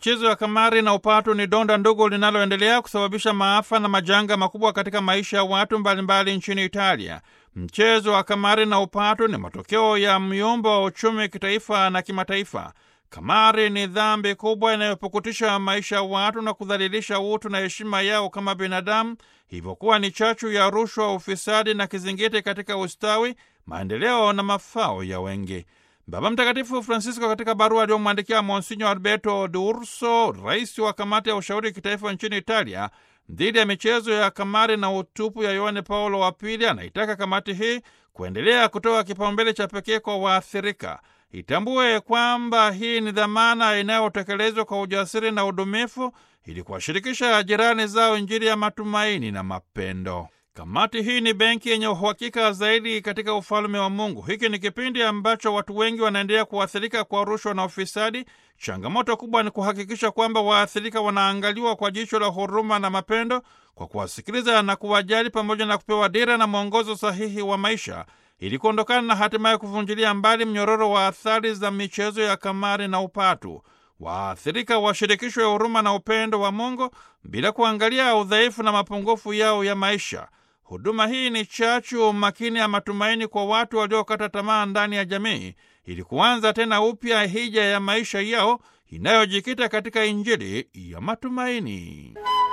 Michezo ya kamari na upatu ni donda ndugu linaloendelea kusababisha maafa na majanga makubwa katika maisha ya watu mbalimbali nchini Italia. Mchezo wa kamari na upatu ni matokeo ya myumbo wa uchumi kitaifa na kimataifa. Kamari ni dhambi kubwa inayopukutisha maisha ya watu na kudhalilisha utu na heshima yao kama binadamu, hivyo kuwa ni chachu ya rushwa, ufisadi na kizingiti katika ustawi, maendeleo na mafao ya wengi. Baba Mtakatifu Francisco katika barua aliyomwandikia Monsinyo Alberto D'Urso, rais wa kamati ya ushauri kitaifa nchini Italia dhidi ya michezo ya kamari na utupu ya Yohane Paulo wa Pili, anaitaka kamati hii kuendelea kutoa kipaumbele cha pekee kwa waathirika. Itambue kwamba hii ni dhamana inayotekelezwa kwa ujasiri na udumifu ili kuwashirikisha jirani zao Injili ya matumaini na mapendo. Kamati hii ni benki yenye uhakika zaidi katika ufalme wa Mungu. Hiki ni kipindi ambacho watu wengi wanaendelea kuathirika kwa rushwa na ufisadi. Changamoto kubwa ni kuhakikisha kwamba waathirika wanaangaliwa kwa jicho la huruma na mapendo, kwa kuwasikiliza na kuwajali, pamoja na kupewa dira na mwongozo sahihi wa maisha ili kuondokana na hatimaye kuvunjilia mbali mnyororo wa athari za michezo ya kamari na upatu. Waathirika washirikishwe huruma na upendo wa Mungu bila kuangalia udhaifu na mapungufu yao ya maisha. Huduma hii ni chachu makini ya matumaini kwa watu waliokata tamaa ndani ya jamii, ili kuanza tena upya hija ya maisha yao inayojikita katika Injili ya matumaini.